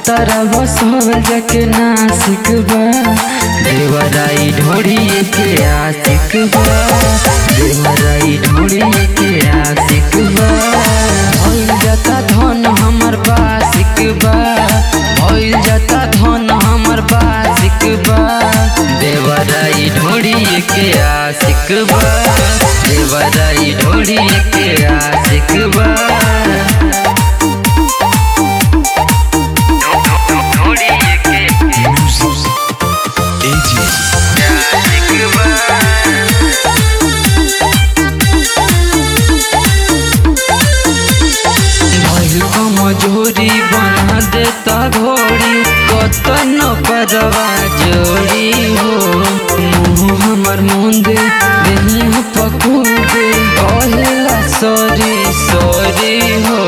तारा बसल जाके नासिक बा देवराई ढोड़ी के आशिक बा देवराई ढोड़ी के आशिक बा भइल जाता धन हमर बासिक बा भइल जाता धन हमर बासिक बा देवराई ढोड़ी के आशिक बा देवराई ढोड़ी के आशिक बा भइल मजूरी बना देता घोड़ी कतन परवा जोड़ी हो मुँह हमर मुंदे देही पकूदे कहला सॉरी सॉरी हो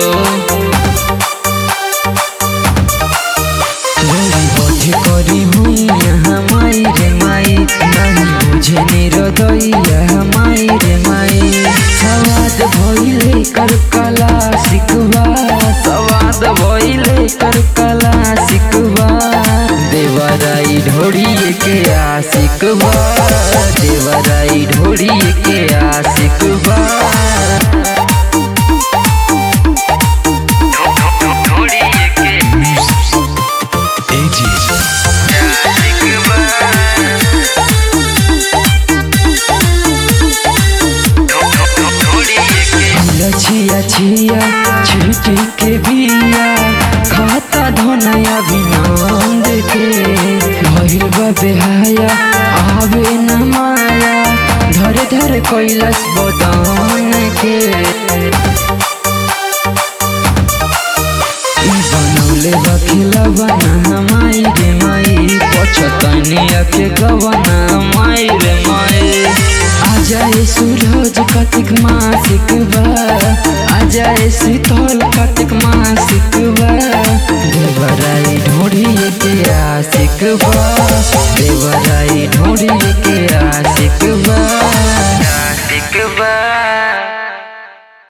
गोरी बधे करी हूँ यहाँ माई रे माई नहीं बुझे निरदैया माई रे माई सवाद भइले कर कला सिकवा सवाद भइले कर कला सिकवा देवराई ढोड़ी के आशिकवा देवराई ढोड़ी के आशिकवा लछिया छिया छुटी के बिया खाता धनया विनंद के भइल बा बेहाया आवे न माया धर धर कैलाश बदन के ई बनौले बखिला बना माई रे माई पछतनिया के गवना माई रे माई आजाए सूरज कार्तिक मासिक बा आजाए शीतल कार्तिक मासिक बा देवराई ढोड़ी के आशिक बा देवराई ढोड़ी के आशिक बा